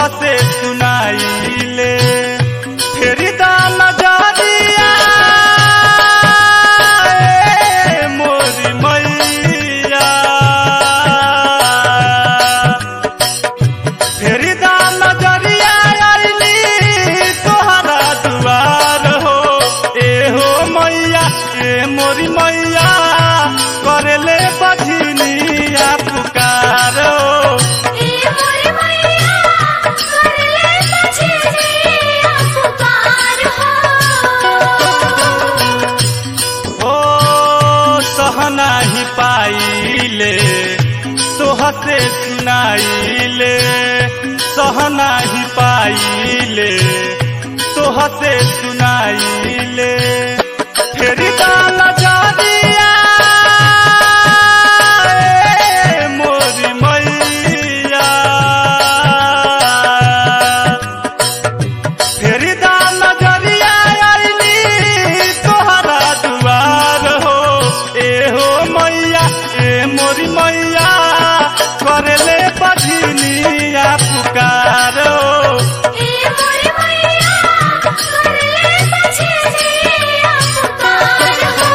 से सुनाइले फेरी दान जादिया ए मोरी मैया फेरी दान जरिया आइली तोहरा दुआर हो ए हो मैया ए मोरी मैया करले बझनिया पुकार हो ए मोरे मैया करले बजनिया पुकार हो ओ सहना ही पाइले तोहसे सुनाइले सहना ही पाइले तोहसे सुनाइले फेरी दान जादिया ए मोरी मैया फेरी दान जरिया आइली तोहरा दुआर हो ए हो मैया ए मोरी मैया करले बझनिया पुकार हो ए मोरे मैया करले बजनिया पुकार हो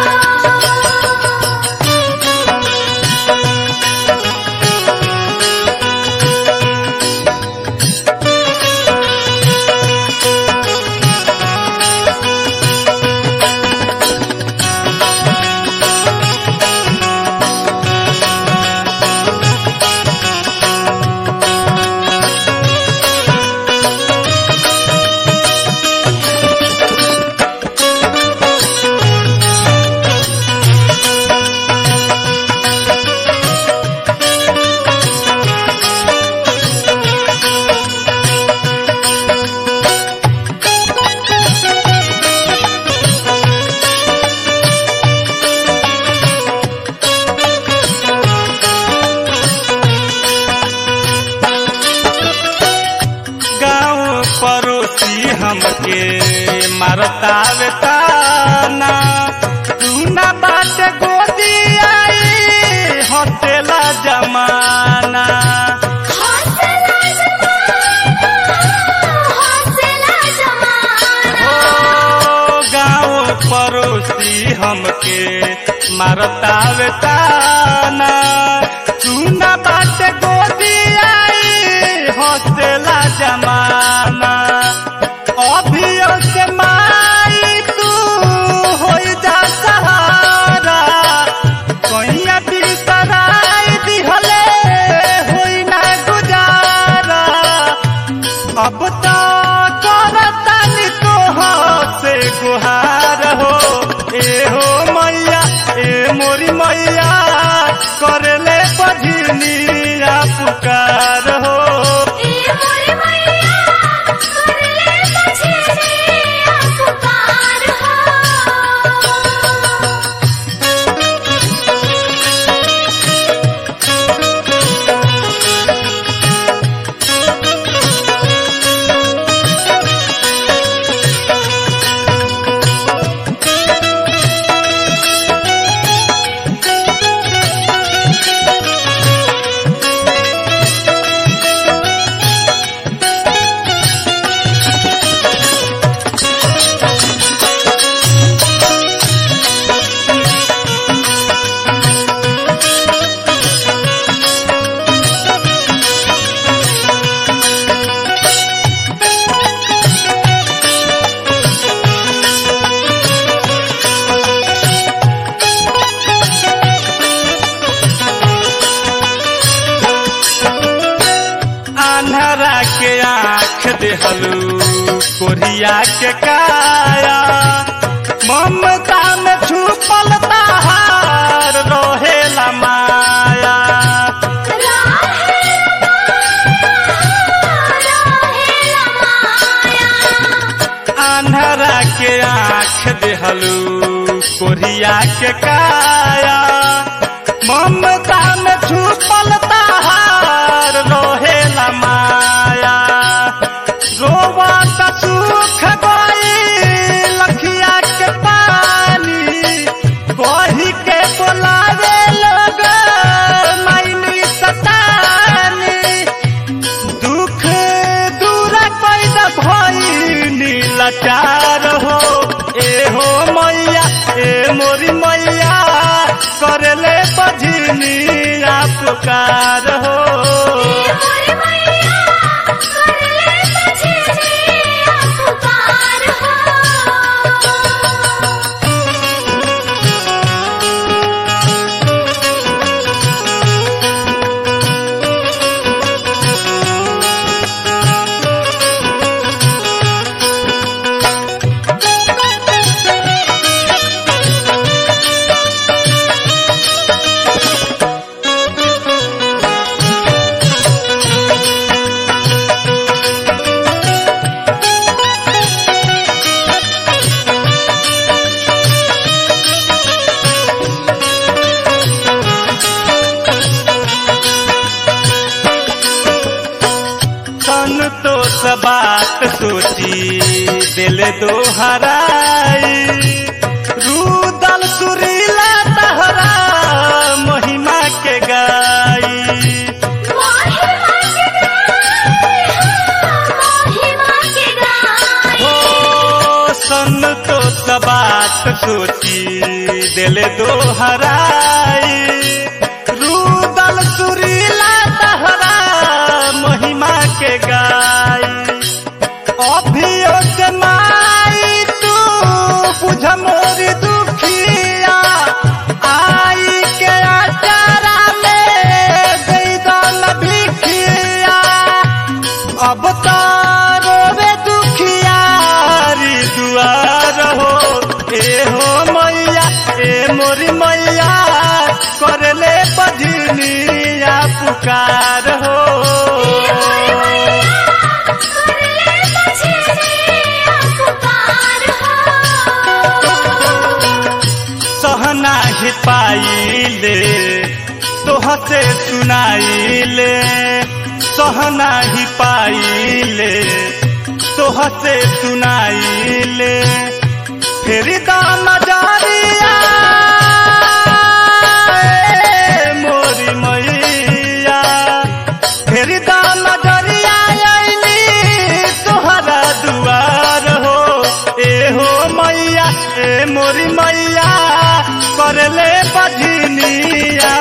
गाँव पड़ोसी हमके मारतावे ताना तू ना बात गोदी आई हटेला जमाना हौसला जमाना हौसला जमाना ओ गाँव पड़ोसी हमके मारतावे ताना तू ना बात गोदी आई हटेला जमाना अभियो से माई तू हो जा सहारा कहिया बिसराई दिहले होई ना गुजारा अब तो करतानी तो से गुहार हो ए हो मैया ए मोरी मैया करले बझनिया पुकार हो ए मोरे मैया करले बजनिया पुकार हो आन्हरा के आँख देहलू कोरिया के काया ममता में छुपल ताहार रोहेला माया आन्हरा के आँख देहलू कोरिया के काया ममता में छुपल ताहार रोहेला माया रोवा का सुख गई लखिया के पानी कही के बोलावे लोग मैनी सतानी दुख पुकार हो ए मोरे मैया कर ले तुझे जिया पुकार हो सन तो बात सोची दिल दो हराई रूदल सुरीला तहरा महिमा के गाई महिमा के गाय महिमा के गाय हो सन तो बात सोची दिल दो हराई रूदल सुरीला तहरा महिमा के गाई अभियो के माई तू बुझ मोरी दुखिया आई के अचारा में दई दल भिखिया अब तारो रे दुखियारी दुआर हो ए हो मैया ए मोरी मैया कर ले बजनिया पुकार हो ए मोरे मैया कर ले तुझे जिया पुकार हो सहना ही पाइले तोहसे सुनाइले सहना ही पाइले तोहसे सुनाइले फिर दाम जारिया ए मोरी मैया फिर दाम जरिया आइली तोहरा दुआर हो ए हो मैया ए मोरी मैया करले बजनिया